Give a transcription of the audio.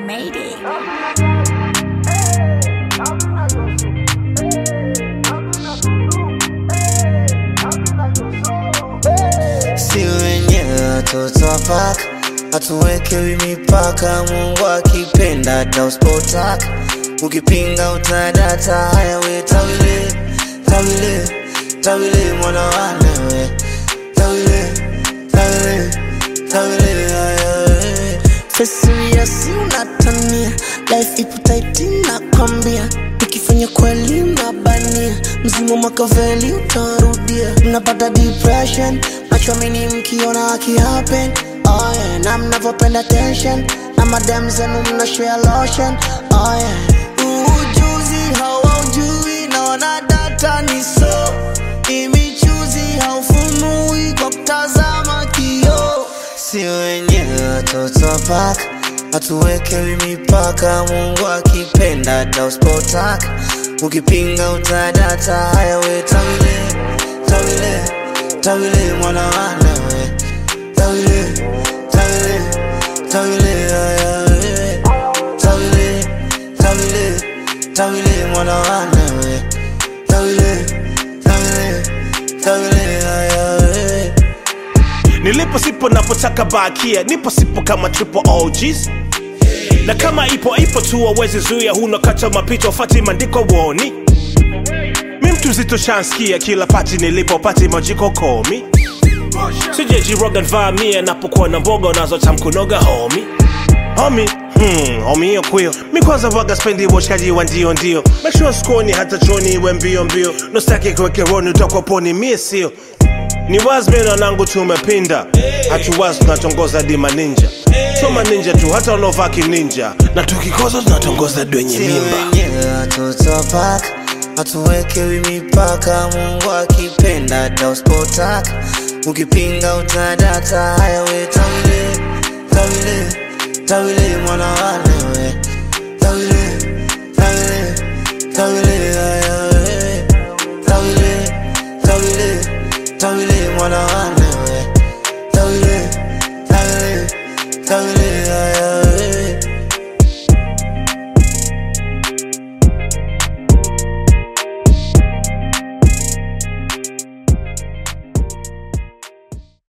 made it. si wenyewe watoto wa paka hatuwekewi mipaka mungu akipenda tauspotaka ukipinga utadata haya we tawile tawile tawile mwana walewe tawile tawile tawile haya we fesiriasi unatania life ipo taiti nakwambia ukifanya kweli unabania mzimu makaveli utarudia mnapata depression machomini mkiona akihappen oh yeah. na mnavyopenda tension na madem zenu mnashare lotion oh yeah. ujuzi hawaujui naona data ni so imichuzi haufumui kwa kutazama kioo si wenyewe watoto wa paka hatuwekewi mipaka mungu akipenda tauspotaka ukipinga utadata haya we tawile tawile tawile mwana walewe tawile tawile tawile haya we tawile tawile tawile mwana walewe tawile tawile tawile haya we nilipo sipo napotaka bakia nipo sipo kama triple OGs na kama ipo ipo tu wawezi zuia huna kacha mapicha ufati maandiko woni mi mtu zito shanskia kila pati nilipo pati majiko komi sijejiroga nvamia napokuwa na mboga unazotamkunoga homi homi Hmm, homi hiyo kwio mi kwanza waga spendi uboshkaji wa ndio ndio make sure skoni hata choni iwe mbio mbio nostaki kuwekeroni utakoponi mie sio ni wazmena nangu tumepinda hatuwazi tunatongoza dima ninja soma ninja tu hata unaovaa kininja na tukikoza tunatongoza dwenye si mimba wenyewe watoto wa paka hatuwekewi mipaka mungu akipenda tauspotaka ukipinga utadata haya we tawile tawile tawile mwana walewe tawile tawile tawile haya we tawile tawile tawile mwana walewe tawile tawile tawile